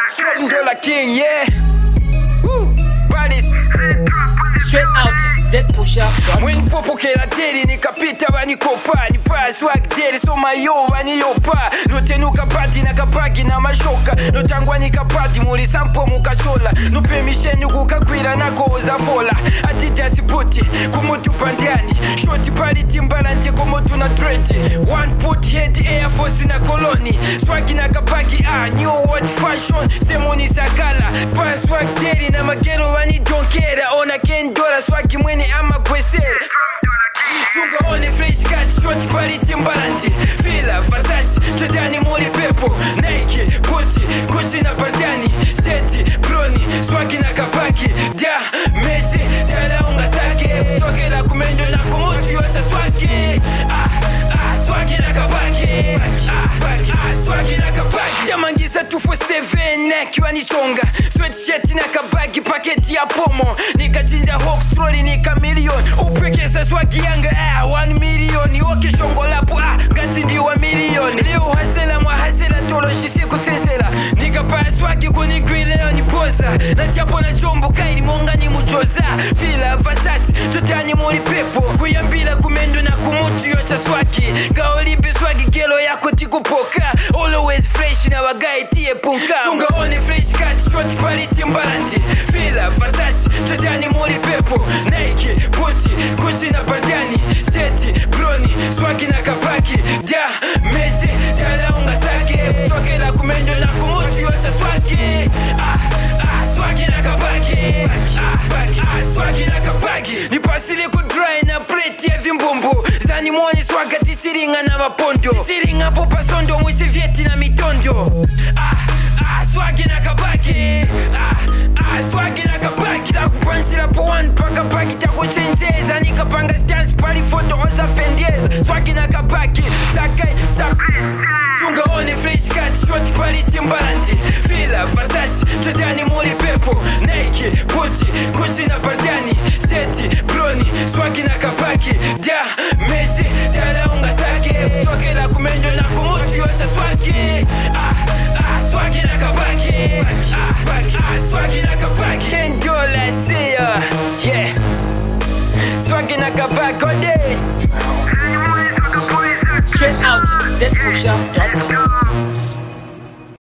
Dola King, yeah. Woo. Bodies. Straight out zpushup.com. mwenipopokela teri nikapita vanikopa nipa swag teri somayo vaniyopa notenuka pati na kapaki na mashoka notangwa nikapati muli sampo mukashola nopemisheni kukakwira nakoza fola atiti asipoti kumutupa ndiani shoti pali timbala ntekomotu na treti one put head air force na koloni swagi na kapaki a new world fashion semoni sakala pa swag teri na magero vanidonkera ona kendola swagi mweni amagwesera sunga one fresh cut short pali timbalandi fila vasashi totani muli pepo nike buti guchi na bandani sheti broni swagi na kapaki da mezi talaunga sake kutokela kumendo na kumutu yote swagi ah, ah, swagi na kapaki ah, ah, swagi na kapaki jamangisa 247 akiwa nichonga sweatshirt na kabagi paketi ya pomo nikachinja hoxroli nika milioni upekesa swagi yanga ah, 1 milioni okishongolapo ah, ngati ndiwa milioni leo hasela mwa hasela toloshi sikusesela nikapaya swagi kunigwileyo niposa natyapo na chombo kaili monga ni mujoza fila vasachi totani muli pepo kuyambila kumendo na kumutu yocha swagi ngaolimbe swagi gelo yako tikupoka always fresh na wagai tie punka sunga one fresh cut short pali timbalandi fila vasachi totani muli pepo nike buti guchi na bandani sheti broni swagi na kapaki da mezi talaunga sake kutokela kumendo na kumutu yocha swagi ah, ah, swagi na kapaki ah, ah, swagi na kapaki nipasile kudry na plate ya vimbumbu zanimoni swaga tisiringa na mapondo tisiringapo pasondo mwisi vyeti na mitondo ah, ah, swagi na kabaki ah, ah, swagi na kabaki takupansila po one paka paki takuchenjeza nikapanga stance pali foto ozafendeza swagi na kabaki sakai sakai sunga one fresh cut short pali timbalandi fila vasashi totani muli pepo nike buti guchi na bandani sheti broni swagi na kapaki da mezi talaunga sake kutokela kumendo na kumutu yote swagi ah, ah, swagi na kapaki ah, ah, swagi na kapaki kendola siya yeah swagi na kapaki all day Straight out zpushup.com.